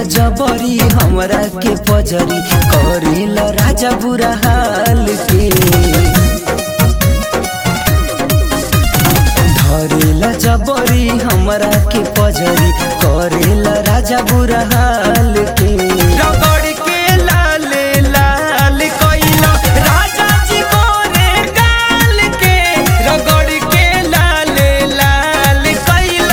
जबरी हमरा के पजरी करेल राजा बुरा हाल के धरेल जबरी हमरा के पजरी करेल राजा बुरा हाल के रगड़ के लाल लाल कइला राजा जी गोरे गाल के रगड़ के लाल लाल कइला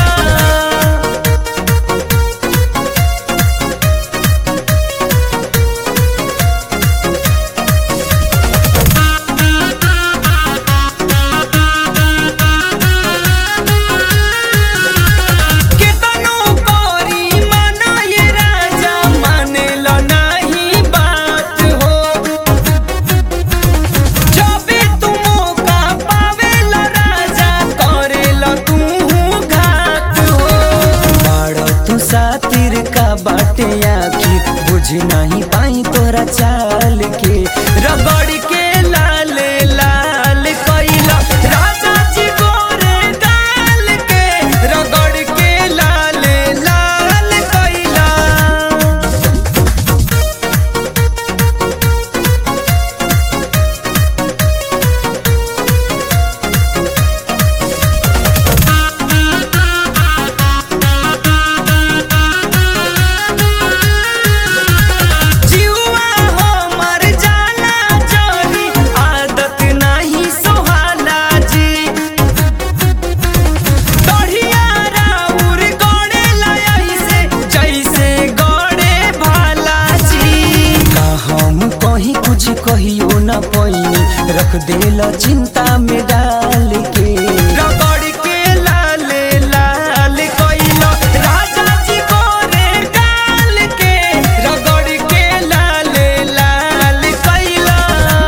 केतनो करी मना ये राजा मानेल नाही बात हो जबे तू मौका पावेल राजा करेल तू घात हो बाड़ तू सातिर का बाटे आखिर बुझ नहीं पाई तोरा चाल के रगड़ के लाल लाल कइला राजा जी गोरे डाल के रगड़ के लाल लाल कइला जीवा हमर जाला जरी आदत नाही सोहाला जी दढ़िया राउर गड़े ऐसे जैसे गड़े भाला जी का हम कहीं कुछ कहियो न पैनी रख देला चिंता में डाल के रगड़ के लाल लाल कइला राजा जी गोरे डाल के रगड़ के लाल लाल कइला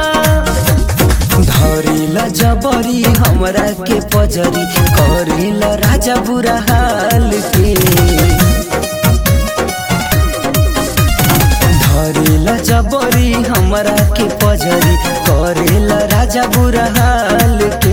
धरेला जबरी हमरा के पजरी करेला राजा बुरा हाल के धरेला जबरी हमरा के पजरी करेला राजा बुरा हाल के